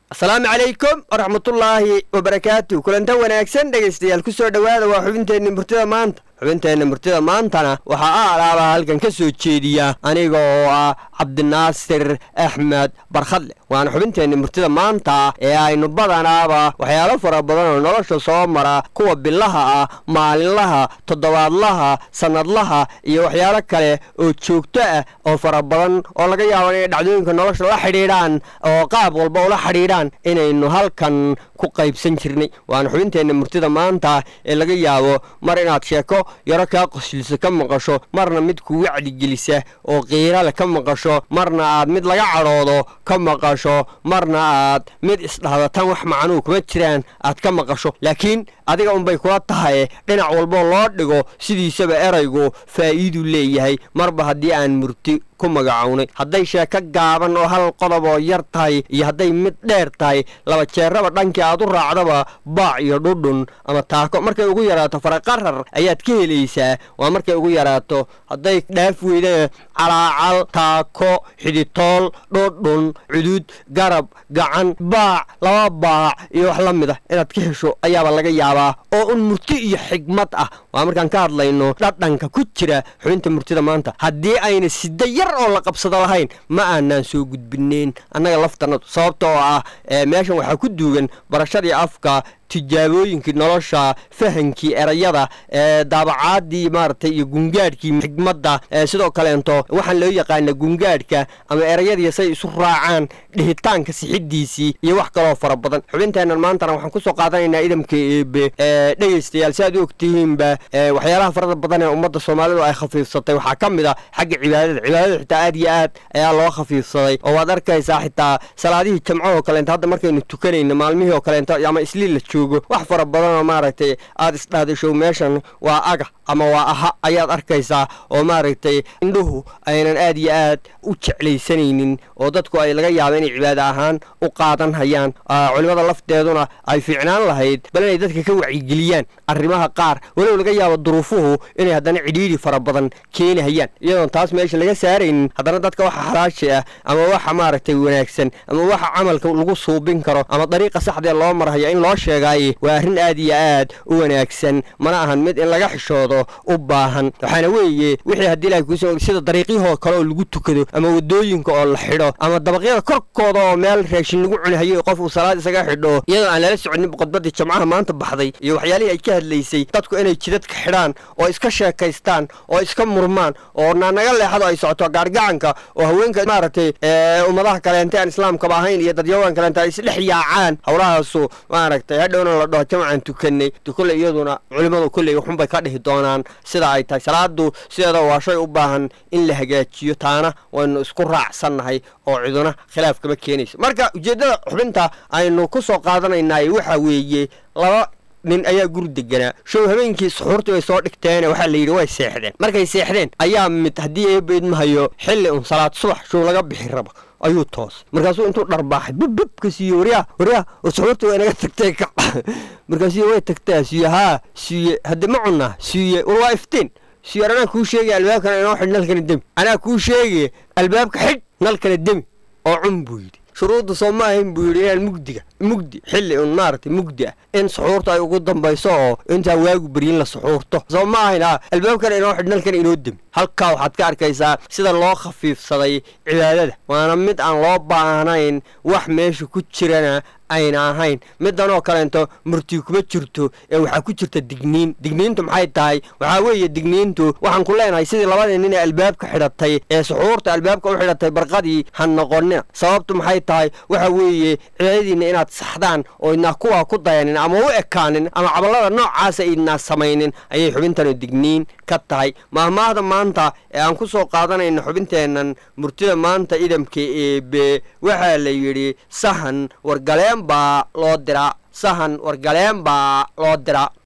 asalaamu calaykum waraxmatullaahi wabarakaatu kulanta wanaagsan dhegaystayaal ku soo dhowaada waa xubinteenna murtida maanta xubinteenna murtida maantana waxaa a alaabaa halkan ka soo jeediya aniga oo ah cabdinaasir axmed barkhadle waana xubinteenna murtida maanta ee aynu badanaaba waxyaalo fara badan oo nolosha soo mara kuwa bilaha ah maalinlaha toddobaadlaha sannadlaha iyo waxyaalo kale oo joogto ah oo fara badan oo laga yaabo inay dhacdooyinka nolosha la xidhiidhaan oo qaab walba ula xidhiidhaan inaynu halkan ku qaybsan jirnay waana xubinteenna murtida maanta ee laga yaabo mar inaad sheeko yaro kaa qoslisa ka maqasho marna mid ku wacdigelisa oo qiirale ka maqasho marna aad mid laga cadhoodo ka maqasho marna aad mid isdhahda tan wax macnuu kuma jiraan aad ka maqasho laakiin adiga unbay kula tahay dhinac walboo loo dhigo sidiisaba eraygu faa'iiduu leeyahay marba haddii aan murti ku magacownay hadday sheeko gaaban oo hal qodob oo yar tahay iyo hadday mid dheer tahay laba jeeraba dhankii aad u raacdaba baac iyo dhudhun ama taako markay ugu yaraato faraqarar ayaad ka helaysaa waa markay ugu yaraato hadday dhaaf weydana calaacal taako xidhitool dhudhun cudud garab gacan baac laba baac iyo wax la mid ah inaad ka hesho ayaaba laga yaabaa oo un murti iyo xigmad ah waa markaan ka hadlayno dhadhanka ku jira xubinta murtida maanta haddii ayna sida yar oo la qabsado lahayn ma aanaan soo gudbineen annaga laftanadu sababta oo ah meeshan waxaa ku duugan barashadii afka tijaabooyinkii nolosha fahankii erayada daabacaadii maaragtay iyo gungaadhkii xigmadda sidoo kaleento waxaan loo yaqaana gungaadhka ama erayadii say isu raacaan dhihitaanka sixidiisii iyo wax kaloo fara badan xubinteennan maantana waxaan kusoo qaadanaynaa idamka eebe dhegaystayaal si aad u ogtihiinba waxyaalaha farada badan ee ummadda soomaalidu ay khafiifsatay waxaa ka mid a xagga cibaadada cibaadada xitaa aad iyo aad ayaa loo khafiifsaday oo waad arkaysaa xitaa salaadihii jamcahoo kaleento hadda markaynu tukanayno maalmihii oo kaleento ama isliil la joogo wax fara badanoo maaragtay aad isdhahdashow meeshan waa aga ama waa aha ayaad arkaysaa oo maaragtay indhuhu aynan aad iyo aad u jeclaysanaynin oo dadku ay laga yaaba inay cibaado ahaan u qaadan hayaan culimmada lafteeduna ay fiicnaan lahayd bal inay dadka ka wacyigeliyaan arrimaha qaar walow laga yaabo duruufuhu inay haddana cidhiidhi fara badan keeni hayaan iyadoon taas meesha laga saaraynin haddana dadka waxa xalaashi ah ama waxa maaragtay wanaagsan ama waxa camalka lagu suubin karo ama dariiqa saxdee loo marhayo in loo sheegaaye waa arrin aad iyo aad u wanaagsan mana ahan mid in laga xishoodo u baahan waxaana weeye wixii haddii ilahay kuuso sida dariiqyahoo kale oo lagu tukado ama wadooyinka oo la xidho ama dabaqyada korkooda oo meel raashin lagu cunihayo qof uu salaad isaga xidho iyadoo aan lala soconin khudbadii jamcaha maanta baxday iyo waxyaalihii ay ka hadlaysay dadku inay jidadka xidhaan oo iska sheekaystaan oo iska murmaan oo naanaga leexado ay socoto gaargacanka oo haweenka maaragtay ummadaha kaleente aan islaamkaba ahayn iyo dadyawaan kaleente ay isdhex yaacaan howlahaasu maaragtay hadhowna la dhaho jamcaan tukanay kole iyaduna culimmadu kolley waxunbay ka dhihi doonaan sida ay tahay salaadu sideeda waa shay u baahan in la hagaajiyo taana waynu isku raacsannahay oo ciduna khilaaf kama keenayso marka ujeeddada xubinta aynu ku soo qaadanaynay waxa weeye laba nin ayaa guri deganaa show habeenkii suxuurtii bay soo dhigteene waxaa la yidhi way seexdeen markay seexdeen ayaa mid haddii eebaydmahayo xilli un salaad subax show laga bixi rabo ayuu toos markaasuu intuu dharbaaxay bubbub ka siiye waryaa waryaa oo suxuurta way naga tagtay kac markaasuu way tagtaa siiye haa siiye hadde ma cunnaa siiye war waa iftiin siiye anaa kuu sheegaya albaabkana inoo xidh nalkana demi anaa kuu sheegaya albaabka xidh nalkana demi oo cun buu yidhi shuruudda soo ma ahayn buu yidhi inaan mugdiga mugdi xilli un maaragtay mugdi ah in suxuurta ay ugu dambayso oo intaa waagu beryin la suxuurto soo ma ahayn a albaabkana inoo xidh nalkana inoo demi halkaa waxaad ka arkaysaa sida loo khafiifsaday cibaadada waana mid aan loo baahnayn wax meesha ku jirana ayna ahayn midanoo kaleento murti kuma jirto ee waxaa ku jirta digniin digniintu maxay tahay waxaa weeye digniintu waxaan ku leenahay sidii labadii nin ee albaabka xidhatay ee suxuurta albaabka u xidhatay barqadii ha noqonina sababtu maxay tahay waxa weeye cibaadadiinna inaad saxdaan oo idnaa kuwaa ku dayanin ama u ekaanin ama caballada noocaasa idnaa samaynin ayay xubintanu digniin ka tahay maahmaahda maanta ee aan ku soo qaadanayno xubinteennan murtida maanta idamka eebe waxaa la yidhi sahan wargaleen baa loo diraa sahan wargaleen baa loo diraa